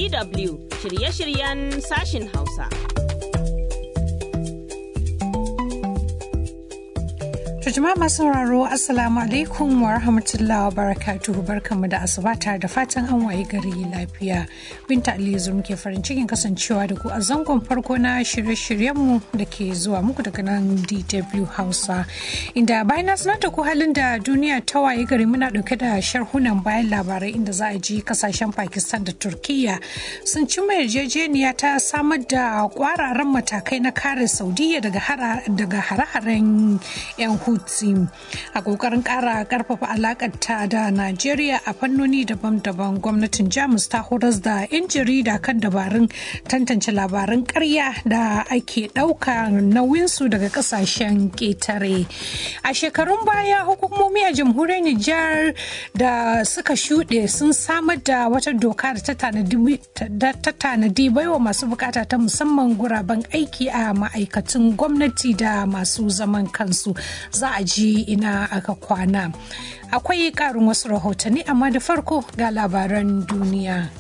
DW shirye-shiryen sashin Hausa. jama'a masu sauraro assalamu alaikum wa rahmatullahi wa barakatuhu barkanmu da asuba tare da fatan an waye gari lafiya binta aliyu muke farin cikin kasancewa da ku a zangon farko na shirye-shiryenmu da ke zuwa muku daga nan dw hausa inda bayan na sanar da ku halin da duniya ta waye gari muna dauke da sharhunan bayan labarai inda za a ji kasashen pakistan da turkiya sun ci mai yarjejeniya ta samar da kwararan matakai na kare saudiya daga hare-haren yan hutu Houthi a kokarin kara karfafa alakarta da Najeriya a fannoni daban-daban gwamnatin Jamus ta horas da 'yan jarida kan dabarun tantance labaran karya da ake ɗauka nauyinsu daga kasashen ƙetare. A shekarun baya hukumomi a jamhuriyar Nijar da suka shuɗe sun samar da wata doka da ta tanadi baiwa masu bukata ta musamman guraben aiki a ma'aikatan gwamnati da masu zaman kansu. za a ji ina aka kwana. Akwai ƙarin wasu rahotanni amma da farko ga labaran duniya.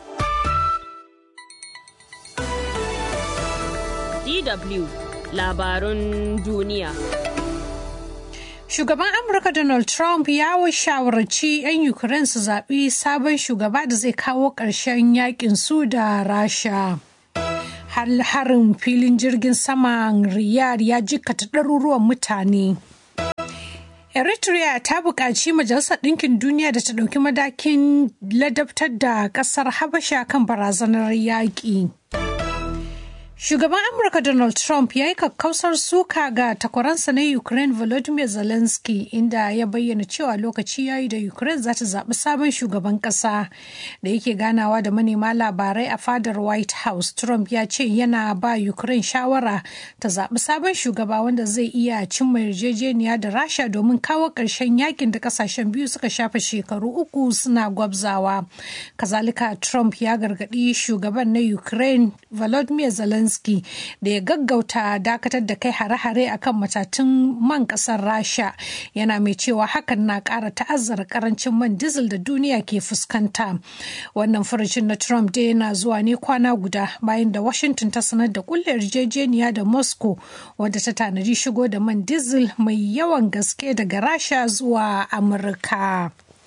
DW labarun duniya. Shugaban Amurka Donald Trump ya shawarci 'yan Ukraine su zaɓi sabon shugaba da zai kawo ƙarshen yakin su da Rasha. harin filin jirgin saman Riyadh ya jikkata ɗaruruwan mutane. Eritrea ta buƙaci Majalisar Ɗinkin Duniya da ta ɗauki madakin ladabtar da ƙasar Habasha kan barazanar yaƙi. Shugaban Amurka Donald Trump ya yi kakkausar suka ga takwaransa na Ukraine Volodymyr Zelensky inda ya bayyana cewa lokaci ya yi da Ukraine za ta zaɓi sabon shugaban ƙasa da yake ganawa da manema labarai a fadar White House. Trump ya ce yana ba Ukraine shawara ta zaɓi sabon shugaba wanda zai iya cimma yarjejeniya da Rasha domin kawo ƙarshen yakin da ƙasashen biyu suka shafe shekaru uku suna gwabzawa. Kazalika Trump ya gargaɗi shugaban na Ukraine Volodymyr Zelensky Zelensky da ya gaggauta dakatar da kai hare-hare akan matatun man kasar Rasha yana mai cewa hakan na ƙara ta'azzara karancin man diesel da duniya ke fuskanta. Wannan furucin na Trump dai yana zuwa ne kwana guda bayan da Washington ta sanar da kulle yarjejeniya da Moscow wadda ta tanadi shigo da man diesel mai yawan gaske daga Rasha zuwa Amurka.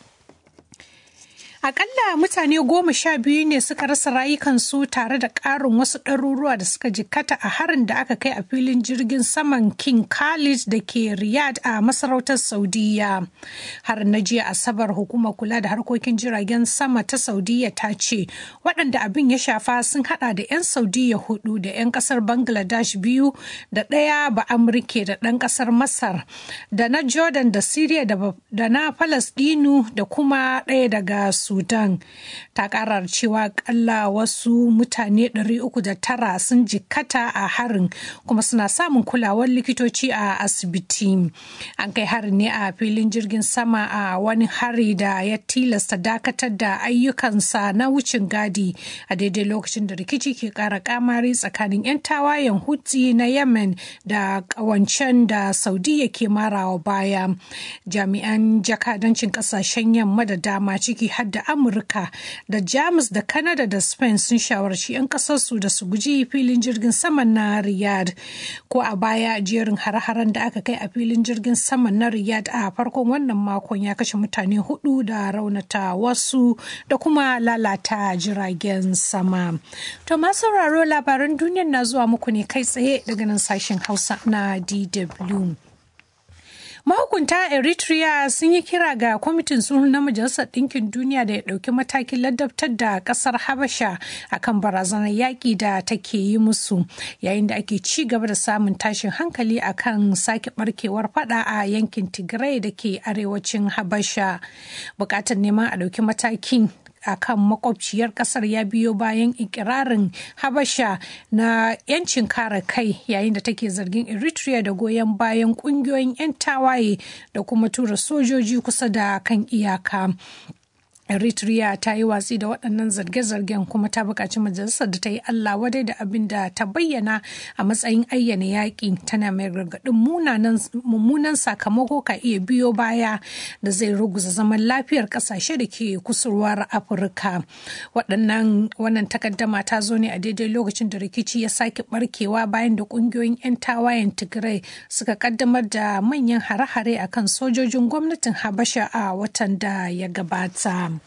Akalla mutane goma sha biyu ne suka rasa rayukansu tare da ƙarin wasu ɗaruruwa da suka jikkata a harin da aka kai a filin jirgin saman King Khalid da ke Riyadh a masarautar Saudiya. Harin na jiya Asabar hukumar kula da harkokin jiragen sama ta Saudiya ta ce waɗanda abin ya shafa sun haɗa da 'yan Saudiya hudu da 'yan ƙasar Bangladesh biyu da ɗaya ba Amurke da ɗan ƙasar Masar da na Jordan da Syria da na Falasɗinu da kuma ɗaya daga su Sudan ta karar cewa kalla wasu mutane 309 sun jikkata a harin kuma suna samun kulawar likitoci a asibiti. An kai harin ne a filin jirgin sama a wani hari da ya tilasta dakatar da ayyukansa na wucin gadi a daidai lokacin da rikici ke kara kamari tsakanin 'yan tawayen Houthi na Yemen da kawancen da Saudiya ke marawa baya. Jami'an jakadancin kasashen yamma da dama ciki har da amurka da jamus da canada da spain sun shawarci 'yan kasarsu da su guji filin jirgin saman na riyadh ko a baya jerin hare-haren da aka kai a filin jirgin saman na riyadh a farkon wannan makon ya kashe mutane hudu da raunata wasu da kuma lalata jiragen sama to masu sauraro labaran duniyar na zuwa muku ne kai tsaye daga nan sashen hausa na dw mahukunta eritrea sun yi kira ga kwamitin sulhu na majalisar ɗinkin duniya da ya ɗauki matakin ladabtar da ƙasar habasha akan barazanar yaƙi da take yi musu yayin da ake ci gaba da samun tashin hankali akan sake barkewar fada a yankin tigray da ke arewacin habasha buƙatar neman a ɗauki matakin a kan makwabciyar kasar ya biyo bayan ikirarin habasha na 'yancin kare kai yayin da take zargin eritrea da goyon bayan kungiyoyin 'yan tawaye da kuma tura sojoji kusa da kan iyaka Eritrea ta yi watsi da waɗannan zarge-zargen kuma ta buƙaci majalisar da ta yi Allah wadai da abin da ta bayyana a matsayin ayyana yaƙi tana mai gargaɗin mummunan sakamako ka iya biyo baya da zai ruguza zaman lafiyar ƙasashe da ke kusurwar Afirka. Waɗannan wannan takaddama ta zo ne a daidai lokacin da rikici ya sake barkewa bayan da ƙungiyoyin 'yan tawayen Tigray suka kaddamar da manyan hare-hare akan sojojin gwamnatin Habasha a watan da ya gabata.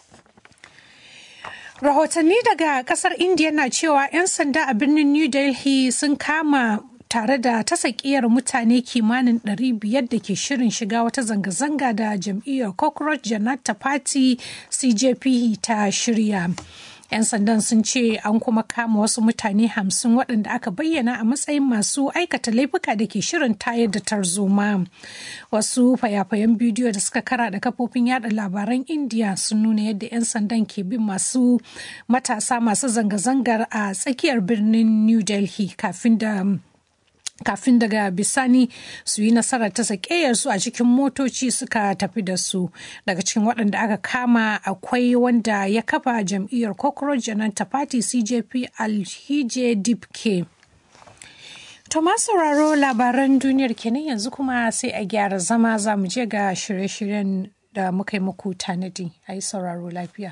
Rahotanni daga kasar India na cewa 'yan sanda a birnin New Delhi sun kama tare da tasakiyar mutane kimanin 500 da ke shirin shiga wata zanga-zanga da jam'iyyar Cockroach Janata Party CJP ta shirya. 'yan sandan sun ce an kuma kama wasu mutane hamsin waɗanda aka bayyana a matsayin masu aikata laifuka da ke shirin tayar da tarzoma wasu fayafayen bidiyo da suka kara da kafofin yada labaran indiya sun nuna yadda 'yan sandan ke bin masu matasa masu zanga-zangar a tsakiyar birnin new delhi kafin da kafin daga bisani su yi nasarar ta su a cikin motoci suka tafi da su daga cikin waɗanda aka kama akwai wanda ya kafa jam'iyyar cockroach jananta party cjp alhije dipke to ma sauraro labaran duniyar kenan yanzu kuma sai a gyara zama za mu je ga shirye-shiryen da muka yi muku tanadi a yi sauraro lafiya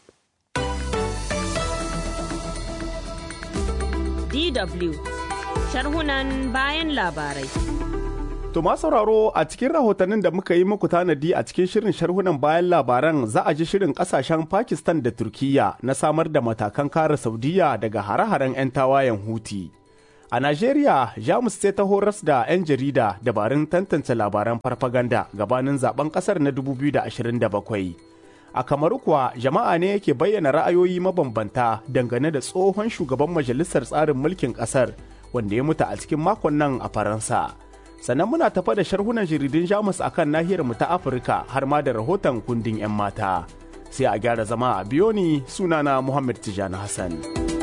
DW sharhunan bayan labarai. To sauraro a cikin rahotannin da muka yi muku tanadi a cikin shirin sharhunan bayan labaran za a ji shirin kasashen Pakistan da Turkiyya na samar da matakan kare Saudiya daga hare-haren 'yan tawayen Huti. A Najeriya, Jamus sai ta horas da 'yan jarida dabarun tantance labaran farfaganda gabanin zaben kasar na 2027. A kamaru kuwa jama'a ne yake bayyana ra'ayoyi mabambanta dangane da tsohon shugaban majalisar tsarin mulkin kasar wanda ya mutu a cikin makon nan a Faransa. Sannan muna tafa da sharhunan jaridun Jamus akan nahiyar mu ta Afirka har ma da rahoton kundin 'yan mata. Sai a gyara zama a biyo ni sunana Muhammad Tijani Hassan.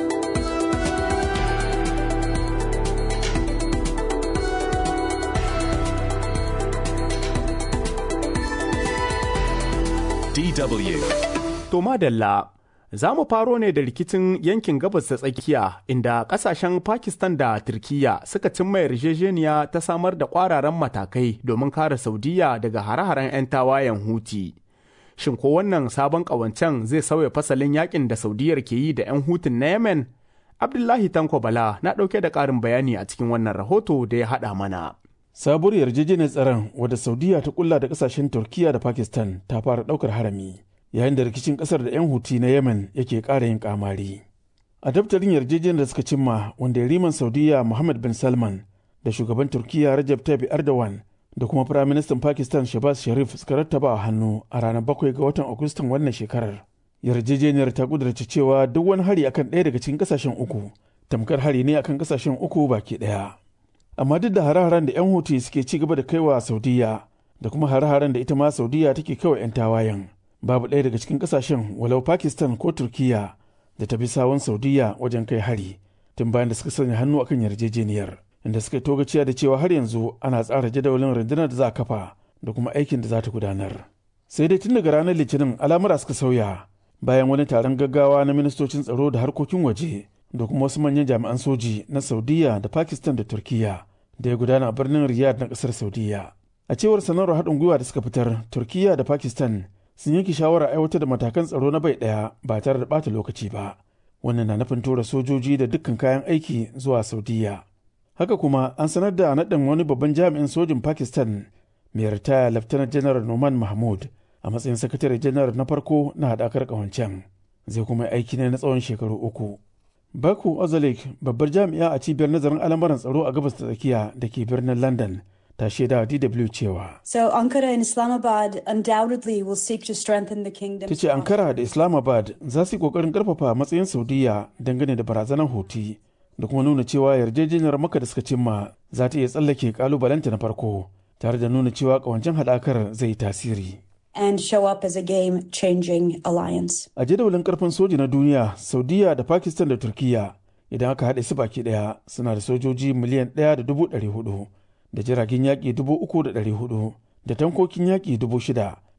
DW. To madalla, za mu faro ne da rikicin yankin gabas ta tsakiya inda kasashen Pakistan da Turkiyya suka cimma yarjejeniya ta samar da kwararan matakai domin kare Saudiya daga hare-haren 'yan tawayen Huti. Shin ko wannan sabon ƙawancen zai sauya fasalin yakin da Saudiyar ke yi da 'yan Hutun na Yemen? Abdullahi Tanko Bala na ɗauke da ƙarin bayani a cikin wannan rahoto da ya haɗa mana. sabuwar yarjejeniyar tsaron wadda saudiya ta kulla da kasashen turkiya da pakistan ta fara daukar harami yayin da rikicin kasar da 'yan huti na yemen yake ƙara yin kamari a daftarin yarjejeniyar da suka cimma wanda riman saudiya muhammad bin salman da shugaban turkiya rajab tayyip erdogan da kuma firaministan pakistan shabaz sharif suka rattaba a hannu a ranar bakwai ga watan agustan wannan shekarar yarjejeniyar ta kudurta cewa duk wani hari akan ɗaya daga cikin kasashen uku tamkar hari ne akan kasashen uku baki ɗaya amma duk da hare-haren da 'yan huti suke ci gaba da kaiwa saudiya da kuma hare-haren da ita ma saudiya take kaiwa 'yan tawayen babu ɗaya daga cikin ƙasashen walau pakistan ko turkiya da ta bi sawon saudiya wajen kai hari tun bayan da suka sanya hannu akan yarjejeniyar inda suka togaciya da cewa har yanzu ana tsara jadawalin rundunar da za a kafa da kuma aikin da za ta gudanar sai dai tun daga ranar litinin al'amura suka sauya bayan wani taron gaggawa na ministocin tsaro da harkokin waje da kuma wasu manyan jami'an soji na saudiya da pakistan da turkiya da ya gudana a birnin Riyadh na kasar Saudiya. A cewar sanarwar haɗin gwiwa da suka fitar, Turkiyya da Pakistan sun yanke shawarar aiwatar da matakan tsaro na bai ɗaya ba tare da ɓata lokaci ba. Wannan na nufin tura sojoji da dukkan kayan aiki zuwa Saudiya. Haka kuma an sanar da naɗin wani babban jami'in sojin Pakistan mai ritaya Laftanar Janar Noman Mahmud a matsayin sakatare janar na farko na haɗakar ƙawancen. Zai kuma aiki ne na tsawon shekaru uku. Baku Ozalik babbar jami'a a cibiyar nazarin al'amuran tsaro a gabas ta tsakiya da ke birnin London ta shaida DW cewa. So Ankara and Islamabad undoubtedly will seek to strengthen the kingdom. Ta ce Ankara da Islamabad za su yi kokarin karfafa matsayin Saudiya dangane da barazanar hoti da kuma nuna cewa yarjejeniyar maka da suka cimma za ta iya tsallake kalubalenta na farko tare da nuna cewa kawancin haɗakar zai tasiri. and show up as a game changing alliance. A jadawalin karfin soji na duniya, Saudiya da Pakistan da Turkiya idan aka haɗe su baki ɗaya suna da sojoji miliyan ɗaya da dubu ɗari hudu da jiragen yaƙi dubu uku da ɗari hudu da tankokin yaƙi dubu shida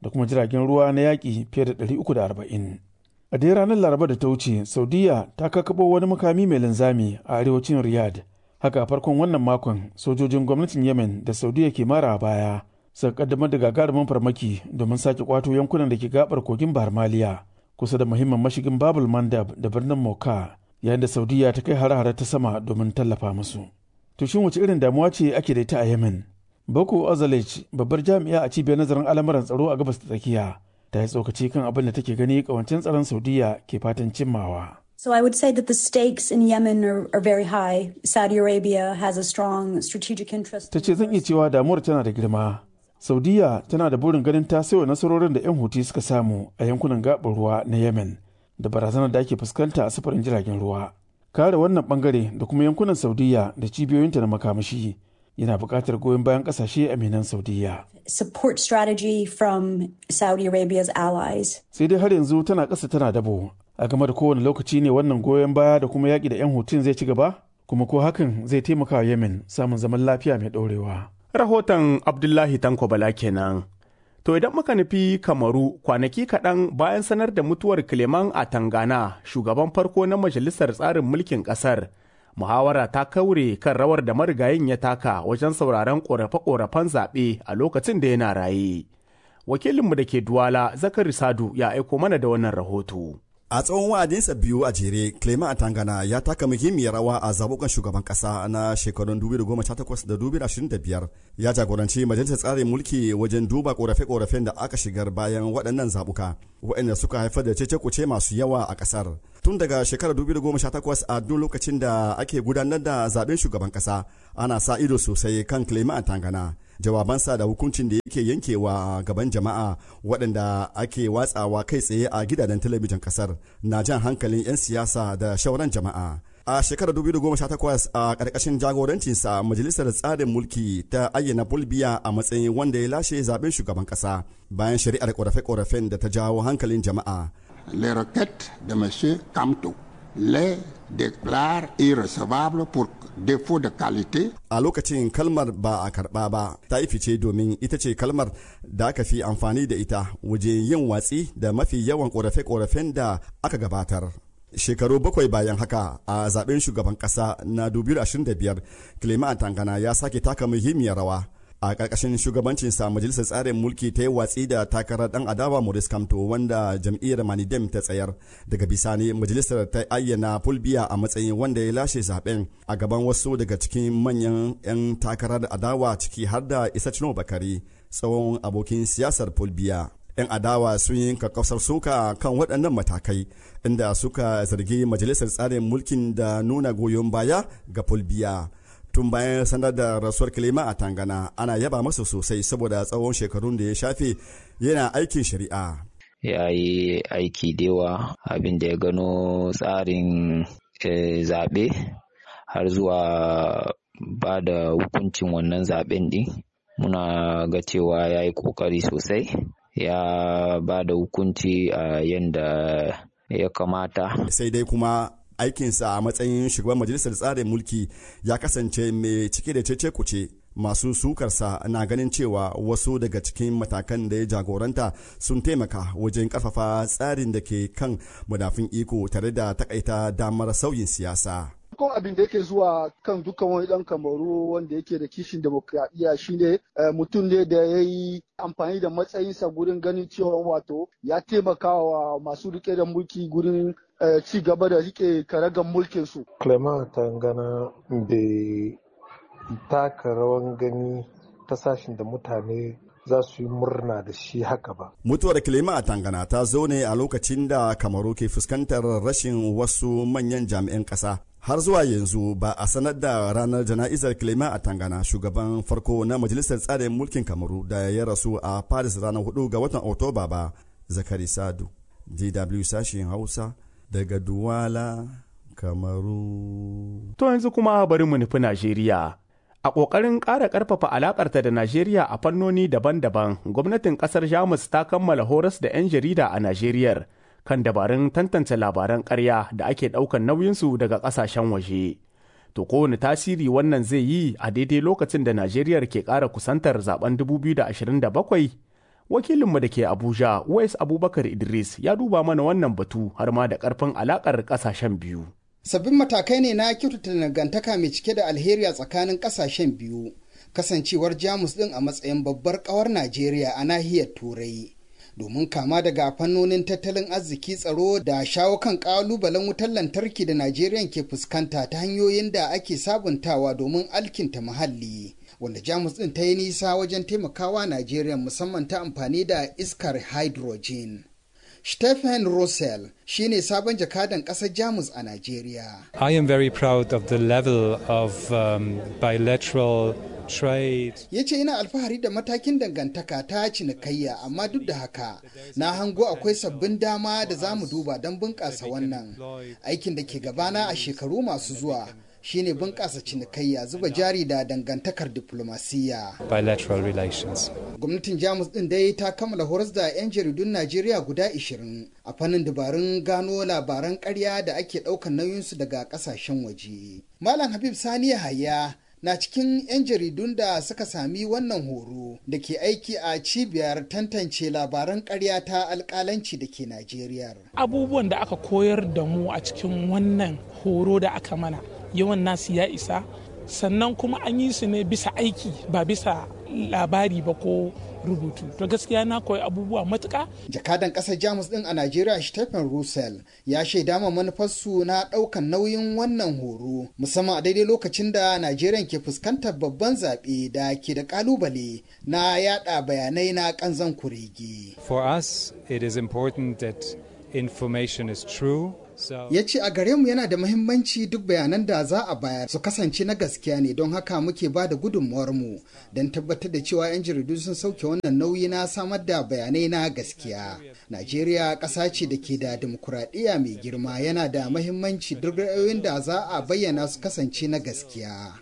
da kuma jiragen ruwa na yaƙi fiye da 340. A dai ranar Laraba da ta wuce, Saudiya ta kakabo wani makami mai linzami a arewacin Riyadh. Haka a farkon wannan makon, sojojin gwamnatin Yemen da Saudiya ke mara baya suka kaddamar da gagarumin farmaki domin sake kwato yankunan da ke gabar kogin Bahar Maliya kusa da muhimmin mashigin Babul Mandab da birnin Moka, yayin da Saudiya ta kai hare-hare ta sama domin tallafa musu. To shin wace irin damuwa ce ake da ita a Yemen? Boko Ozalech, babbar jami'a a cibiyar nazarin al'amuran tsaro a gabas ta tsakiya, ta yi tsokaci kan abin da take gani kawancin tsaron Saudiya ke fatan cimmawa. So I would say that the stakes in Yemen are, are very high. Saudi Arabia has a strong strategic interest. Ta ce zan iya cewa damuwar tana da girma. Saudiya tana da burin ganin ta sayo nasarorin da 'yan huti suka samu a yankunan gaɓar ruwa na Yemen da barazanar da ake fuskanta a sufurin jiragen ruwa. Kare wannan bangare da kuma yankunan Saudiya da cibiyoyinta na makamashi yana buƙatar goyon bayan ƙasashe aminan Saudiya. Support strategy from Saudi Arabia's allies. Sai dai har yanzu tana ƙasa tana dabo a game da kowane lokaci ne wannan goyon baya da kuma yaƙi da 'yan hutun zai ci gaba kuma ko hakan zai taimaka wa Yemen samun zaman lafiya mai ɗorewa. Rahoton Abdullahi Tanko Bala kenan. To idan muka nufi Kamaru kwanaki kaɗan bayan sanar da mutuwar Clement a Tangana, shugaban farko na Majalisar Tsarin Mulkin ƙasar, muhawara ta kaure kan rawar da marigayin ya taka wajen sauraron ƙorafe-ƙorafen zaɓe a lokacin da yana raye. Wakilinmu da ke Duwala, Zakari Sadu, ya aiko mana da wannan rahoto. A tsawon wa'adinsa biyu a jere, Clement Atangana ya taka muhimmiyar rawa a zabukan shugaban kasa na shekarun 2018 da 2025. Ya jagoranci majalisar tsarin mulki wajen duba korafe-korafen da aka shigar bayan waɗannan zabuka, waɗanda suka haifar da cece-kuce masu yawa a ƙasar. Tun daga shekarar 2018 a duk lokacin da ake gudanar da zaben shugaban kasa, ana sa ido sosai kan Clement Atangana. jawabansa da hukuncin da yake yankewa gaban jama'a waɗanda ake watsawa kai tsaye a gidajen talabijin kasar na jan hankalin 'yan siyasa da shauran jama'a a shekarar 2018 a ƙarƙashin jagorancinsa majalisar tsarin mulki ta ayyana bulbiya a matsayin wanda ya lashe zaben shugaban ƙasa bayan shari'ar ƙorafe-ƙorafen da ta jawo hankalin jama'a les requêtes de M. Kamto les déclare irrecevables pour défaut de qualité. A lokacin kalmar ba a karɓa ba ta yi fice domin ita ce kalmar da aka fi amfani da ita wajen yin watsi da mafi yawan ƙorafe-ƙorafen da aka gabatar. Shekaru bakwai bayan haka a zaben shugaban ƙasa na 2025, Clement Tangana ya sake taka muhimmiyar rawa. a ƙarƙashin shugabancinsa majalisar tsarin mulki ta yi watsi da takarar ɗan adawa Maurice Kamto wanda jam'iyyar Manidem ta tsayar daga bisani majalisar ta ayyana Fulbiya a matsayin wanda ya lashe zaben a gaban wasu daga cikin manyan 'yan takarar adawa ciki har da Isacino Bakari tsawon abokin siyasar Fulbiya. 'yan adawa sun yi kakkausar suka kan waɗannan matakai inda suka zargi majalisar tsarin mulkin da nuna goyon baya ga Fulbiya. tun bayan sanar da rasuwar kilima a tangana ana yaba masa sosai saboda tsawon shekarun da ya shafe yana aikin shari'a ya yi aiki dewa abin da ya gano tsarin zaɓe har zuwa ba da hukuncin wannan zaɓen ɗin muna ga cewa ya yi ƙoƙari sosai ya ba da hukunci a yadda ya kamata sai dai kuma aikinsa a matsayin shugaban majalisar tsarin mulki ya kasance mai cike da cece kuce masu sukarsa na ganin cewa wasu daga cikin matakan da ya jagoranta sun taimaka wajen karfafa tsarin da ke kan madafin iko tare da takaita damar sauyin siyasa. farkon abin da yake zuwa kan dukkan wani dan kamaru wanda yake da kishin demokradiyya shine mutum ne da ya yi amfani da matsayinsa gurin ganin cewa wato ya taimaka wa masu rike da mulki gurin ci gaba da rike karagan mulkin su. Clement Tangana bai taka rawan gani ta sashin da mutane za su yi murna da shi haka ba. Mutuwar Kilima a Tangana ta zo ne a lokacin da Kamaru ke fuskantar rashin wasu manyan jami'an ƙasa. Har zuwa yanzu ba a sanar da ranar jana'izar Kilima a Tangana shugaban farko na Majalisar Tsarin Mulkin Kamaru da ya rasu a Paris ranar 4 ga watan Oktoba ba. Zakari Sadu, DW sashen Hausa, daga Duwala, Kamaru. To yanzu kuma bari mu nufi Najeriya. A ƙoƙarin ƙara ƙarfafa alaƙarta da Najeriya a fannoni daban-daban, gwamnatin ƙasar Jamus ta kammala horas da 'yan jarida a Najeriya kan dabarun tantance labaran ƙarya da ake ɗaukan nauyinsu daga ƙasashen waje. To kowane tasiri wannan zai yi a daidai lokacin da Najeriya ke ƙara kusantar zaben 2027? wakilinmu da ke abuja wais abubakar idris ya duba mana wannan batu har ma da karfin alakar kasashen biyu sabbin matakai ne na kyautata dangantaka mai cike da alheri a tsakanin kasashen biyu kasancewar jamus din a matsayin babbar kawar najeriya a nahiyar turai domin kama daga fannonin tattalin arziki tsaro da shawo kan kalubalen wutar lantarki da najeriya ke fuskanta ta hanyoyin da ake sabuntawa domin alkinta muhalli wanda jamus din ta yi nisa wajen taimakawa najeriya musamman ta amfani da iskar hydrogen Stephen Russell shine sabon jakadan ƙasar Jamus a Najeriya. I am very proud of the level of um, bilateral trade. Ya ce ina alfahari da matakin dangantaka ta cinikayya amma duk da haka na hango akwai sabbin dama da za mu duba don bunƙasa wannan aikin da ke gabana a shekaru masu zuwa. shine bunƙasa cinikayya zuba jari da dangantakar diplomasiyya. Bilateral relations. Gwamnatin Jamus ɗin dai ta kammala horas da 'yan jaridun Najeriya guda 20 a fannin dabarun gano labaran ƙarya da ake ɗaukar nauyinsu daga ƙasashen waje. Malam Habib Sani Yahaya na cikin 'yan jaridun da suka sami wannan horo da ke aiki a cibiyar tantance labaran ƙarya ta alƙalanci da ke Najeriya. Abubuwan da aka koyar da mu a cikin wannan horo da aka mana yawan nasu ya isa sannan kuma an yi su ne bisa aiki ba bisa labari ba ko rubutu to gaskiya na koyi abubuwa matuka jakadan kasar jamus din a najeriya stephen russell ya shaida ma manufarsu na daukan nauyin wannan horo musamman a daidai lokacin da najeriya ke fuskantar babban zaɓe da ke da kalubale na yada bayanai na kanzan kurege for us it is important that information is true ya ce a gare mu yana da mahimmanci duk bayanan da za a bayar su kasance na gaskiya ne don haka muke ba da mu don tabbatar da cewa 'yan jaridu sun sauke wannan nauyi na samar da bayanai na gaskiya najeriya ƙasa ce da ke da dimokuraɗiyya mai girma yana da mahimmanci duk ra'ayoyin da za a bayyana su kasance na gaskiya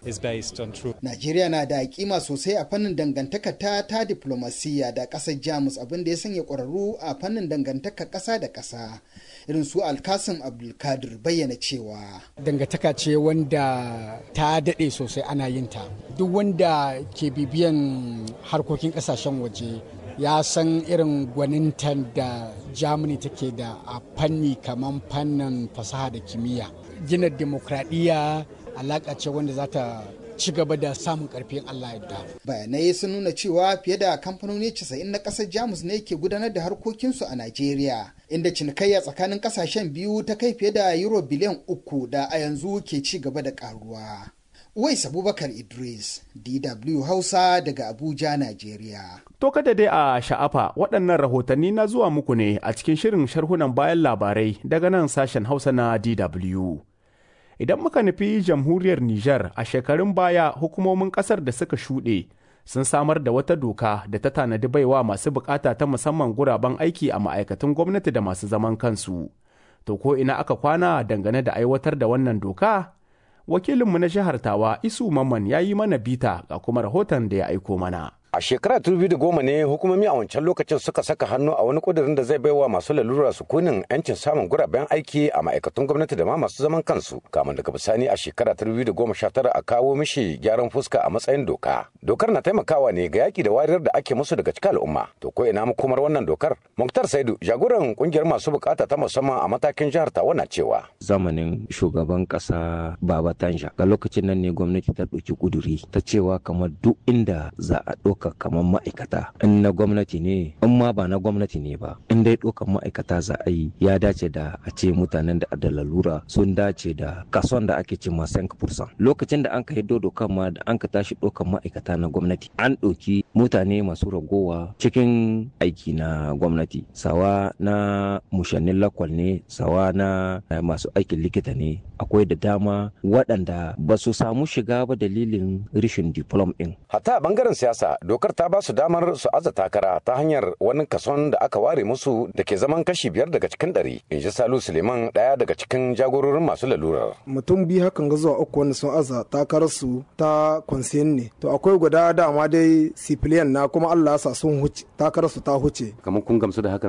najeriya na da kima sosai a fannin dangantaka ta ta diplomasiyya da ƙasar jamus abin da ya sanya ƙwararru a fannin dangantaka ƙasa da ƙasa irin su alkasim abdulkadir bayyana cewa dangantaka ce wanda ta daɗe sosai ana yin ta duk wanda ke bibiyan harkokin ƙasashen waje ya san irin gwanintan da germany take da a fanni kamar fannin fasaha da kimiyya gina demokradiyya alaƙa ce wanda za ta ci gaba da samun karfin Allah yadda. Bayanai sun nuna cewa fiye da kamfanoni 90 na ƙasar Jamus ne ke gudanar da harkokinsu a Najeriya, inda cinikayya tsakanin ƙasashen biyu ta kai fiye da euro biliyan uku da a yanzu ke ci gaba da ƙaruwa. Uwais Abubakar Idris, DW Hausa daga Abuja, Najeriya. To kada dai a sha'afa waɗannan rahotanni na zuwa muku ne a cikin shirin sharhunan bayan labarai daga nan sashen Hausa na DW. Idan muka nufi jamhuriyar Nijar a shekarun baya hukumomin ƙasar da suka shuɗe sun samar da wata doka da ta tanadi baiwa masu bukata ta musamman guraben aiki a ma'aikatan gwamnati da masu zaman kansu. To ko ina aka kwana dangane da aiwatar da wannan doka? Wakilinmu na jihar Tawa Isu Mamman ya yi mana bita ga kuma rahoton da ya aiko mana. A shekara da goma ne hukumomi a wancan lokacin suka saka hannu a wani kudirin da zai baiwa masu lalura sukunin 'yancin samun guraben aiki a ma'aikatun gwamnati da ma masu zaman kansu. Kamar daga bisani a shekara tara a kawo mishi gyaran fuska a matsayin doka. Dokar na taimakawa ne ga yaki da wariyar da ake musu daga cikin al'umma. To ko ina makomar wannan dokar? Muktar Saidu jagoran kungiyar masu bukata ta musamman a matakin jihar Tawa na cewa. Zamanin shugaban kasa Baba Tanja ga lokacin nan ne gwamnati ta ɗauki kuduri ta cewa kamar duk inda za a ɗauka kamar ma'aikata in na gwamnati ne in ma ba na gwamnati ne ba in dai ɗaukan ma'aikata za a yi ya dace da a ce mutanen da da lalura sun dace da kasuwan da ake ce ma 5% lokacin da an ka hiddo dokan ma da an ka tashi ɗaukan ma'aikata na gwamnati an ɗauki mutane masu ragowa cikin aiki na gwamnati sawa na mushannin lakwal ne sawa na masu aikin likita ne akwai da dama waɗanda ba su samu shiga ba dalilin rishin diplom ɗin. Hatta a bangaren siyasa dokar ta ba su damar su aza takara ta hanyar wani kason da aka ware musu da ke zaman kashi biyar daga cikin ɗari. In ji Salu Suleiman ɗaya daga cikin jagororin masu lalurar. Mutum biyu hakan ga zuwa uku wanda sun aza takararsu ta kwansiyen ne. To akwai guda dama dai sifiliyan na kuma Allah ya sa sun huce takararsu ta huce. Kamar kun gamsu da hakanan ɗin?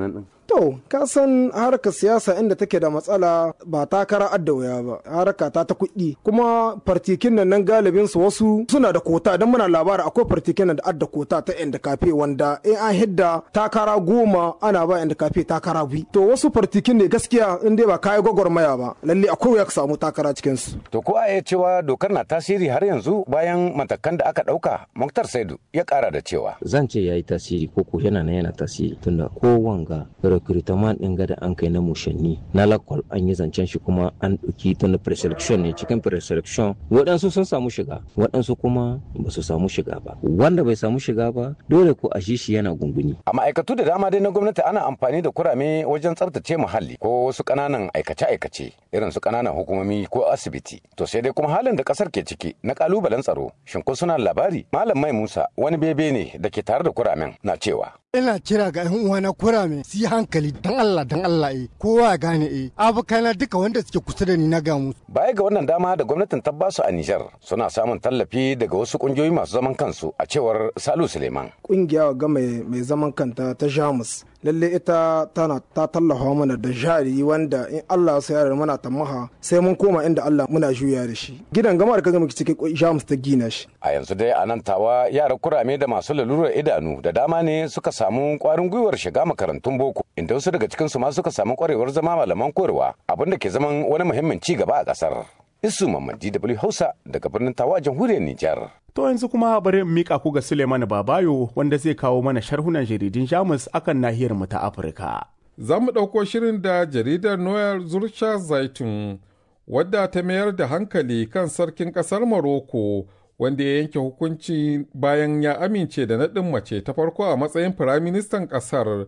To, ka san harkar siyasa inda take da matsala ba takara adda wuya ba, harka ta ta kuɗi. Kuma fartikin nan nan galibin su wasu suna da kota don muna labari akwai fartikin nan da adda kota ta yan kafe wanda in an hidda takara goma ana ba yan kafe takara bi. To wasu fartikin ne gaskiya in dai ba kayi gwagwarmaya ba, lalle akwai wuya ka samu takara cikin su. To ko a iya cewa dokar na tasiri har yanzu bayan matakan da aka ɗauka, Muktar Saidu ya ƙara da cewa. Zan ce ya yi tasiri ko ko yana nan yana tasiri tunda ko wanga recruitment din gada an kai na mushanni na lakwal an yi zancen shi kuma an ɗauki ta na preselection ne cikin preselection waɗansu sun samu shiga waɗansu kuma ba su samu shiga ba wanda bai samu shiga ba dole ko a shi shi yana gunguni a ma'aikatu da dama dai na gwamnati ana amfani da kurame wajen tsaftace muhalli ko wasu ƙananan aikace-aikace irin su ƙananan hukumomi ko asibiti to sai dai kuma halin da ƙasar ke ciki na ƙalubalen tsaro shin ko suna labari malam mai musa wani bebe ne da ke tare da kuramen na cewa ina kira ga yan uwana kurame su yi hankali dan Allah dan Allah eh kowa ya gane eh abokana duka wanda suke kusa da ni na ga musu baya ga wannan dama da gwamnatin ta basu a Nijar suna samun tallafi daga wasu kungiyoyi masu zaman kansu a cewar Salu Suleiman kungiya ga mai mai zaman kanta ta Jamus lalle ita tana ta tallafa mana da jari wanda in Allah ya sayar mana tamaha sai mun koma inda Allah muna juya da shi gidan gama da kaga muke cikin Jamus ta gina shi a yanzu dai a nan tawa yara kurame da masu lalurar idanu da dama ne suka samu kwarin gwiwar shiga makarantun boko inda wasu daga cikinsu ma suka samu kwarewar zama malaman koyarwa abin da ke zaman wani muhimmin ci gaba a kasar isu mamman dw hausa daga birnin tawa jamhuriyar nijar To yanzu kuma bari in mika ku ga Suleiman Babayo wanda zai kawo mana sharhunan jaridun Jamus akan nahiyar mu ta Afirka. Za mu ɗauko shirin da jaridar Noel Zurcha Zaitun wadda ta mayar da hankali kan sarkin ƙasar Morocco wanda ya yanke hukunci bayan ya amince da naɗin mace ta farko a matsayin firaministan ƙasar.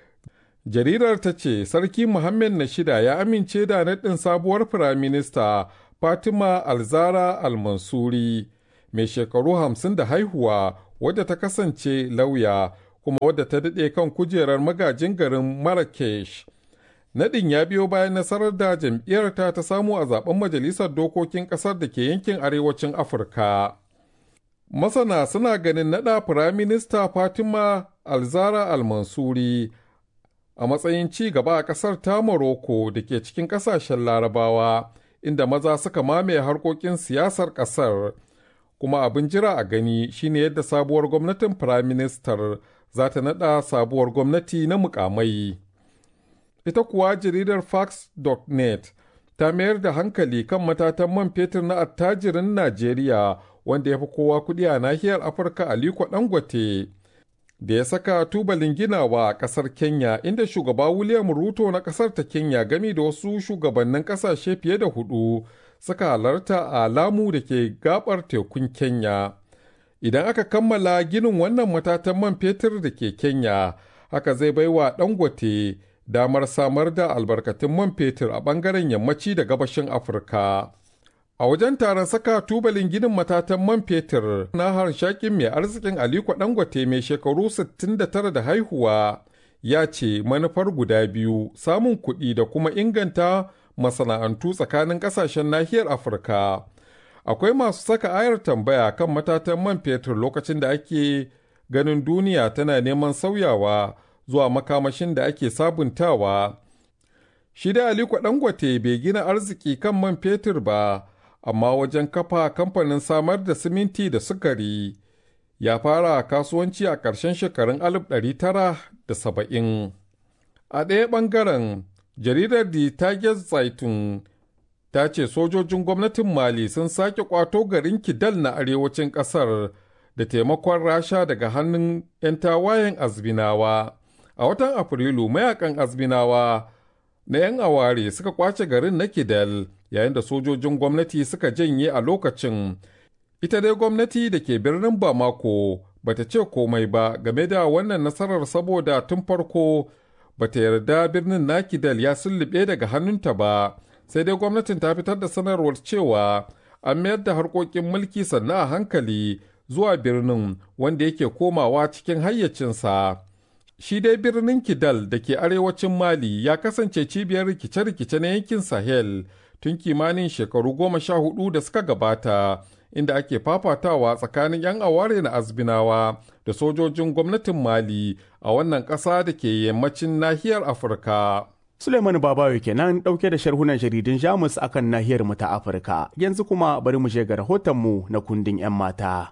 Jaridar ta ce Sarki Muhammad na shida ya amince da naɗin sabuwar firaminista Fatima Alzara Al-Mansuri. mai shekaru hamsin da haihuwa wadda ta kasance lauya kuma wadda ta daɗe kan kujerar magajin garin Marrakesh. Nadin ya biyo bayan nasarar da jam'iyyarta ta samu a zaben majalisar dokokin ƙasar da ke yankin arewacin Afirka. Masana suna ganin naɗa Firaminista Fatima Alzara Almansuri a matsayin ci gaba a ƙasar ta Morocco da ke cikin ƙasashen Larabawa, inda maza suka mamaye harkokin siyasar ƙasar. kuma abin jira a gani shine yadda sabuwar gwamnatin firaministar za ta naɗa sabuwar gwamnati na mukamai. Ita kuwa jaridar Fox.net ta mayar da hankali kan matatan man fetur na attajirin Najeriya wanda ya fi kowa kuɗi a nahiyar Afirka Aliko Dangote. Da ya saka tubalin ginawa a ƙasar Kenya inda shugaba William Ruto na ƙasar ta Kenya gami da wasu shugabannin ƙasashe fiye da hudu suka halarta a lamu da ke gabar tekun Kenya. Idan aka kammala ginin wannan matatan man fetur da ke Kenya, haka zai baiwa Dangote damar samar da albarkatun man fetur a ɓangaren yammaci da gabashin Afirka. A wajen taron saka tubalin ginin matatan man fetur na harshakin mai arzikin Aliko Dangote mai shekaru 69 da haihuwa ya ce manufar guda biyu samun kuɗi da kuma inganta masana'antu tsakanin kasashen nahiyar afirka akwai masu saka ayar tambaya kan matatan man fetur lokacin da ake ganin duniya tana neman sauyawa zuwa makamashin da ake sabuntawa shi da aliko dangote bai gina arziki kan man fetur ba amma wajen kafa kamfanin samar da siminti da sukari ya fara kasuwanci a ƙarshen shekarun 1970 a ɗaya ɓangaren jaridar di Target Zaitun ta ce sojojin gwamnatin Mali sun sake kwato garin Kidal na arewacin ƙasar da taimakon Rasha daga hannun 'yan tawayen Azbinawa. A watan Afrilu mayakan Azbinawa na 'yan aware suka kwace garin na Kidal yayin da sojojin gwamnati suka janye a lokacin. Ita dai gwamnati da ke birnin Bamako bata ce komai ba game da wannan nasarar saboda tun farko bata yarda birnin Nakidal ya sullube daga hannunta ba, sai dai gwamnatin ta fitar da sanarwar cewa an mayar da harkokin mulki sannan a hankali zuwa birnin wanda yake komawa cikin hayyacinsa. Shi dai birnin Kidal da ke arewacin Mali ya kasance cibiyar rikice-rikice na yankin Sahel tun kimanin shekaru goma sha hudu da suka gabata, inda ake fafatawa tsakanin 'yan aware na azbinawa da sojojin gwamnatin mali a wannan ƙasa da ke yammacin nahiyar afirka Suleiman Babayo kenan ɗauke da sharhunan jaridun Jamus akan nahiyar mu ta Afirka. Yanzu kuma bari mu je ga rahotonmu na kundin 'yan mata.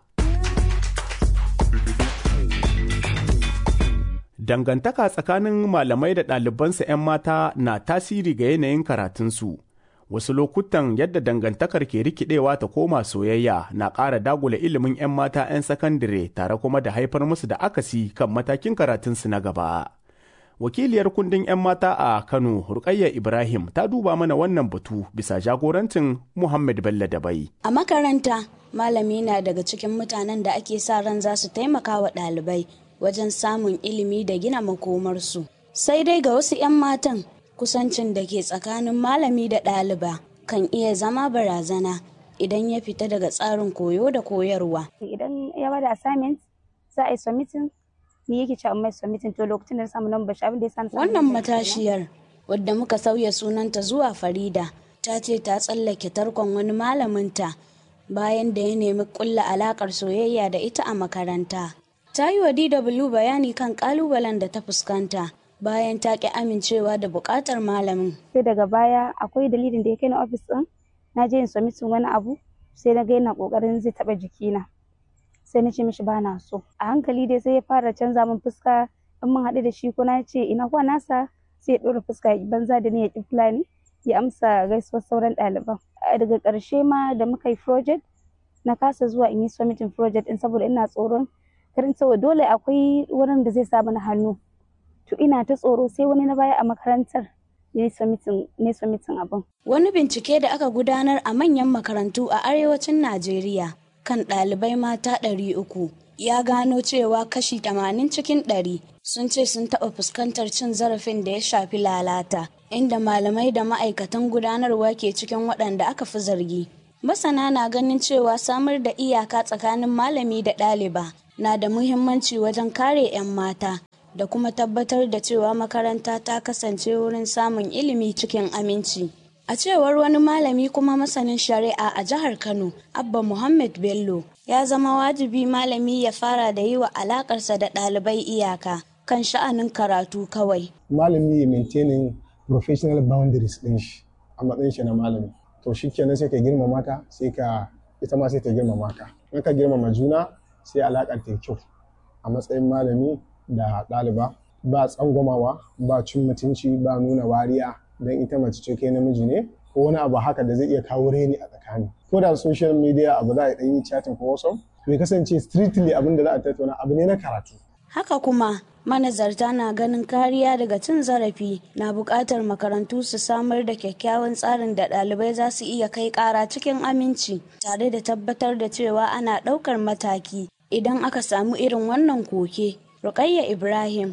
Dangantaka tsakanin malamai da ɗalibansa 'yan mata na tasiri ga yanayin karatunsu. Wasu lokutan yadda dangantakar ke rikidewa ta koma soyayya na ƙara dagula ilimin 'yan mata 'yan sakandire tare kuma da haifar musu da akasi kan matakin karatunsu na gaba. wakiliyar kundin 'yan mata a kano rukayya ibrahim ta duba mana wannan batu bisa jagorancin muhammad bello dabai a makaranta malami na daga cikin mutanen da ake sa ran za su taimaka wa ɗalibai wajen samun ilimi da gina makomarsu sai dai ga wasu 'yan matan kusancin da ke tsakanin malami da ɗaliba kan iya zama barazana idan ya fita daga tsarin koyo da koyarwa idan ya bada assignment za a yi submitting ni yake cewa mai submitting to lokacin da na samu number shi abin da ya sani wannan matashiyar wadda muka sauya sunanta zuwa Farida ta ce ta tsallake tarkon wani malaminta bayan da ya nemi kulla alakar soyayya da ita a makaranta ta yi wa DW bayani kan kalubalen da ta fuskanta bayan ta ki amincewa da bukatar malamin sai daga baya akwai dalilin da ya kai na office din na je in submitting wani abu sai na ga yana kokarin zai taba jikina sai na ce mishi ba na so a hankali dai sai ya fara canza min fuska in mun haɗu da shi ko na ce ina kuwa nasa sai ya ɗora fuska banza da ni ya ƙi fulani ya amsa gaisuwar sauran ɗaliban daga ƙarshe ma da muka yi project na kasa zuwa in yi submitting project din saboda ina tsoron karin saboda dole akwai wurin da zai sa mana hannu to ina ta tsoro sai wani na baya a makarantar ya yi submitting abin wani bincike da aka gudanar a manyan makarantu a arewacin najeriya kan ɗalibai mata ɗari uku ya gano cewa kashi tamanin cikin ɗari sun ce sun taɓa fuskantar cin zarafin da ya shafi lalata inda malamai da ma'aikatan gudanarwa ke cikin waɗanda aka fi zargi masana na ganin cewa samar da iyaka tsakanin malami da ɗaliba na da muhimmanci wajen kare 'yan mata da kuma tabbatar da cewa makaranta ta kasance wurin samun ilimi cikin aminci A cewar wani malami kuma masanin shari'a a jihar Kano, Abba Muhammad Bello, ya zama wajibi malami ya fara da yi wa alakarsa da ɗalibai iyaka kan sha'anin karatu kawai. Malami ya maintaining professional boundaries ɗin shi a matsayin shi na malami. To shi kenan sai ka girmama ta sai ka ita ma sai ta girmama ka. In ka girmama juna sai alaƙar ta kyau a matsayin malami da ɗaliba ba tsangwamawa ba cin mutunci ba nuna wariya don ita mace ce kai namiji ne ko wani abu haka da zai iya kawo reni a tsakani ko da social media abu za a ɗan yi chatting ko wasu bai kasance strictly abin da za a tattauna abu ne na karatu haka kuma manazarta na ganin kariya daga cin zarafi na buƙatar makarantu su samar da kyakkyawan tsarin da ɗalibai za su iya kai ƙara cikin aminci tare da tabbatar da cewa ana ɗaukar mataki idan aka samu irin wannan koke Rukayya Ibrahim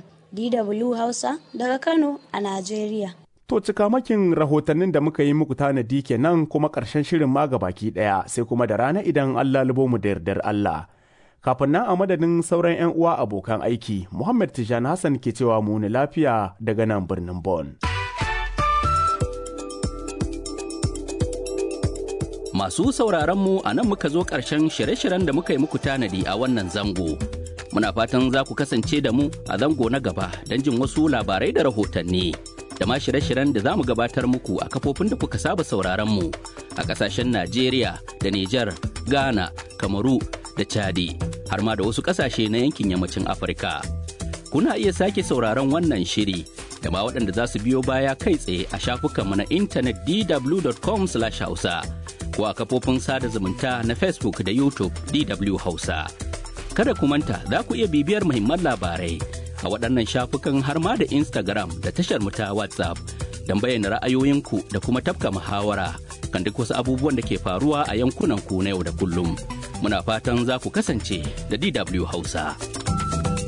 DW Hausa daga Kano a Najeriya. To cikamakin rahotannin da muka yi muku tanadi kenan kuma ƙarshen shirin ma baki ɗaya sai kuma da rana idan Allah lubo mu da yardar Allah. Kafin nan a madadin sauran 'yan uwa abokan aiki, Muhammad Tijani Hassan ke cewa mu ni lafiya daga nan birnin Bon. Masu sauraron mu a nan muka zo ƙarshen shirye-shiryen da muka yi muku tanadi a wannan zango. Muna fatan za ku kasance da mu a zango na gaba don jin wasu labarai da rahotanni. da ma shirye-shiryen da za mu gabatar muku a kafofin da kuka saba sauraron mu a kasashen Najeriya da Nijar, Ghana, Kamaru da Chadi har ma da wasu kasashe na yankin yammacin Afirka. Kuna iya sake sauraron wannan shiri da ma waɗanda za su biyo baya kai tsaye a shafukanmu na intanet dw.com/hausa ko a kafofin sada zumunta na Facebook da YouTube DW Hausa. Kada ku manta za ku iya bibiyar muhimman labarai a waɗannan shafukan har ma da Instagram da tashar mu ta WhatsApp don bayyana ra'ayoyinku da kuma tafka muhawara kan duk wasu abubuwan da ke faruwa a yankunan ku na yau da kullum. Muna fatan za ku kasance da DW Hausa.